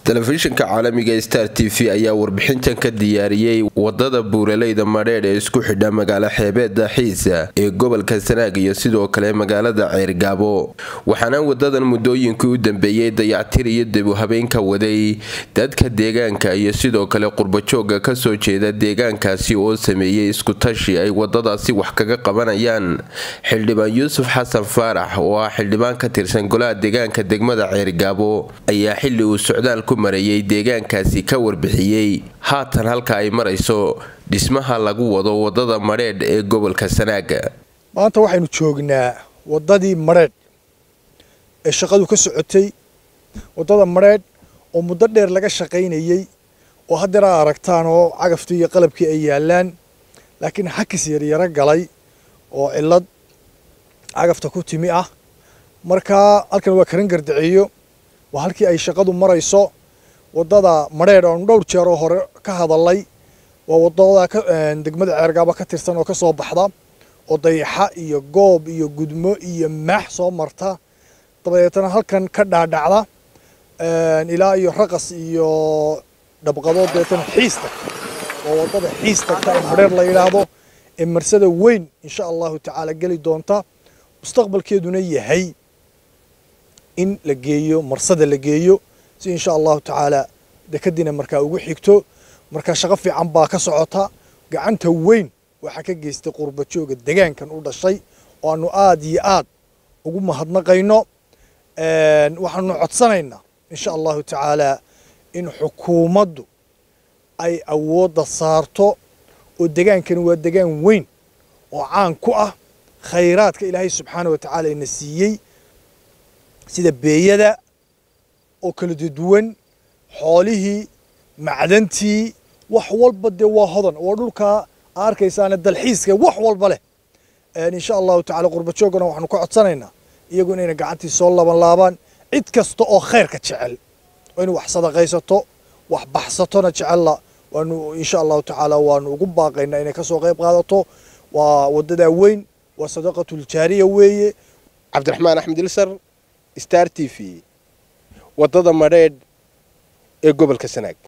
telefishinka caalamiga star t v ayaa warbixintan ka diyaariyey wadada buuraleyda madheedh ee isku xidha magaalo xeebeeda xiisa ee gobolka sanaag iyo sidoo kale magaalada ceergaabo waxaana wadadan muddooyinkii u dambeeyey dayactir iyo debu habeenka waday dadka deegaanka iyo sidoo kale qurbajooga kasoo jeeda deegaankaasi oo sameeyey iskutashi ay wadadaasi wax kaga qabanayaan xildhibaan yuusuf xasan faarax oo ah xildhibaan ka tirsan golaha deegaanka degmada ceergaabo ayaa xili uu socdaal ku marayay deegaankaasi ka warbixiyey haatan halka ay marayso dhismaha lagu wado wadada madheedh ee gobolka sanaaga maanta waxaynu joognaa wadadii madheedh ee shaqadu ka socotay wadada madheedh oo muddo dheer laga shaqaynayey oo haddeer aa aragtaan oo cagaftii iyo qalabkii ay yaalaan laakiin xakis yaryaro galay oo cillad cagafta ku timi ah markaa halkan waa karan gardaceeyo waa halkii ay shaqadu marayso wadada madheedh oonu dhowr jeer oo hore ka hadalay waa wadada degmada ceergaaba ka tirsan oo ka soo baxda oo dayaxa iyo goob iyo gudmo iyo maax soo marta dabadeetana halkan ka dhaadhacda ilaa iyo raqas iyo dhabqadood dabeetana xiis tagta waa wadada xiis tagta ee madheer la yidhaahdo ee marsada weyn insha allahu tacaala geli doonta mustaqbalkeeduna yahay in la geeyo marsada la geeyo si insha allahu tacaala dekadiina markaa ugu xigto markaa shaqo fiican baa ka socota gacanta weyn waxaa ka geystay qurbajooga degaankan u dhashay oo aanu aada iyo aad ugu mahadnaqayno waxaanu codsanaynaa insha allahu tacaala in xukuumaddu ay awoodda saarto oo degaankani waa degaan weyn oo caan ku ah khayraadka ilaahay subxaana wa tacaala ina siiyey sida beeyada oo kala duwan xoolihii macdantii wax walba dee waa hodan waa dhulkaa arkaysaane dalxiiska wax walba leh insha allahu tacala qurbajoogana waxaanu ka codsanaynaa iyagu inayna gacantii soo laban laabaan cid kasta oo khayrka jecel oo inay wax sadaqaysato wax baxsatona jecella waanu insha allahu tacaala waanu ugu baaqaynaa inay kasoo qayb qaadato waa wadadaa weyn waa sadaqatuljaariya weeye cabdiraxmaan axmed ilsar star t v wadada madheedh ee gobolka sanaag